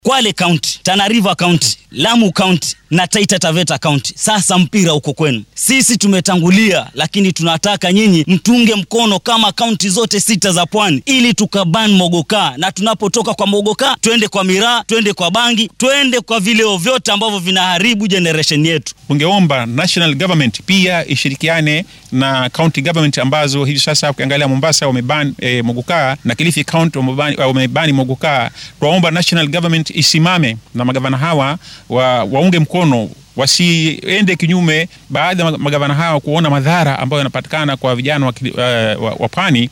Kwale County, Tana River County, Lamu County na Taita Taveta County. Sasa mpira uko kwenu. Sisi tumetangulia, lakini tunataka nyinyi mtunge mkono kama kaunti zote sita za pwani, ili tukaban mogoka, na tunapotoka kwa mogoka twende kwa miraa, twende kwa bangi, twende kwa vileo vyote ambavyo vinaharibu generation yetu. Ungeomba national government pia ishirikiane na county government ambazo hivi sasa ukiangalia Mombasa wameban e, mogoka na Kilifi County wamebani mogoka. Tuwaomba national government isimame na magavana hawa wa, waunge mkono wasiende kinyume, baadhi ya magavana hawa kuona madhara ambayo yanapatikana kwa vijana wa, wa, wa pwani.